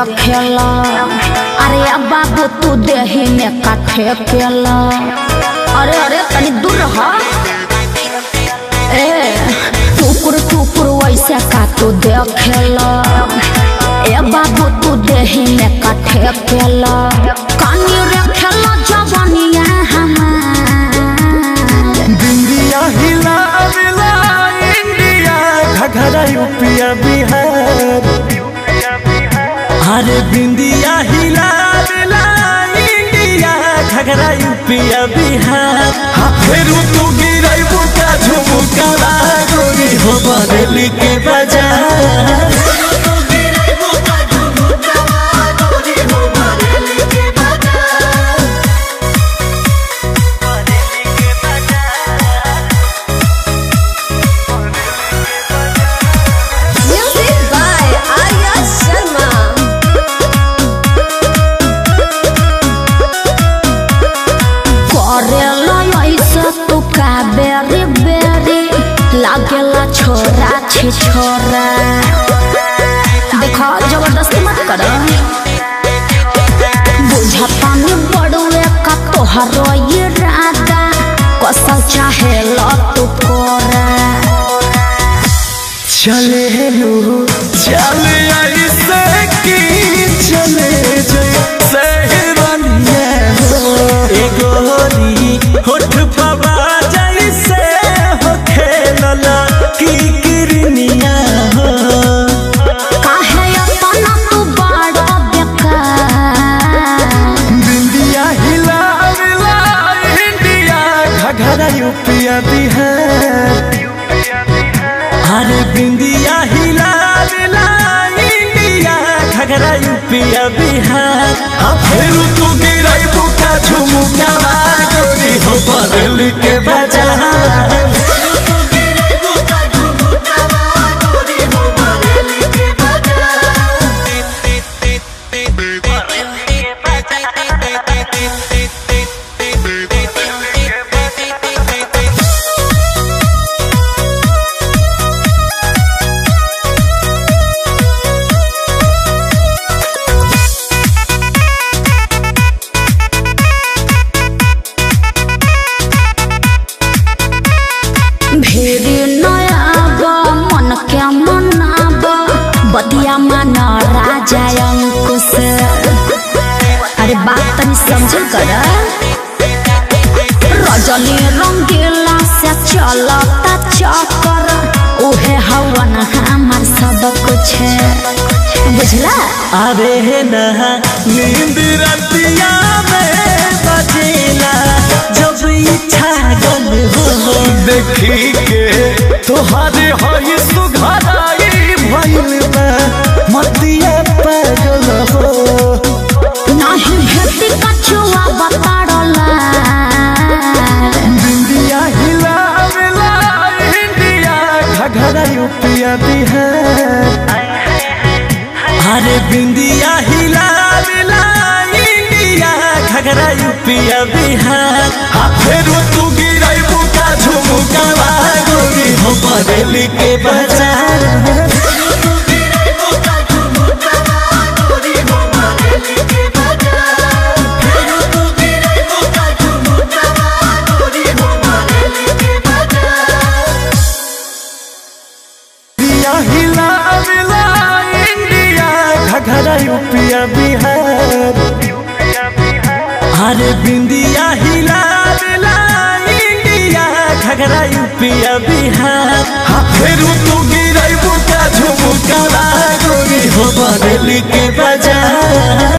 देखेला अरे अब बाबू तू देही में काठे केला अरे अरे तनी दूर रह ए टुकुर टुकुर वैसे का तू देखेला ए बाबू तू देही में काठे केला कानी रखेला जवानिया हमार बिंदिया हिला मिला इंडिया घघरा यूपिया बिहार अरे बिंदिया हिला मिला इंडिया घघरा यूपिया बिहार हाँ फेरू तू गिरई बुका झुमुका गोरी हो बदली के बाजार Music by Arya Sharma. करेला ऐसा तू का बेरी बेरी लागेला छोरा छे छोरा देखो जबरदस्ती मत कर बुझता नहीं बड़ुए का तोहरो ये राधा कसल चाहे लो तू कोरा चले लो चले ऐसे की चले जैसे रनिया हो ए गोरी होठ पवा जैसे हो खेलला की किरनिया हो काहे अपना तू बड़ा बेकार बिंदिया हिला मिला इंडिया घघरा यूपिया बिहार अरे बिंदिया हिला मिला इंडिया घघरा यूपिया बिहार अब फिर तू गिरई बुका झुमुका गोरी हो बदल के बाजार भेरी नयाब मन के मनाब बदिया मन राजा अंकुश अरे बात तनी समझल कर रजनी रंगीला से चलता चक्कर उहे हवन हमार सब कुछ बुझला अरे नहा नींद रतिया में बजेला जब इच्छा गल हो देखी के तोहरे हई सुघराई भइल बा मतिया पागल हो नहीं भेटी कछुआ बताड़ला बिंदिया हिला मिला इंडिया घघरा यूपिया बिहार अरे बिंदिया हिला मिला इंडिया घघरा यूपिया बिहार हाँ फिर तू गिरई बुका झुमुका गोरी हो बदली के बाजार बिंदिया हिला मिला इंडिया घघरा यूपिया बिहार अरे बिंदिया हिला मिला इंडिया घघरा यूपिया बिहार हाँ फिर तू गिरई बुका झुमुका गोरी हो बदली के बाजार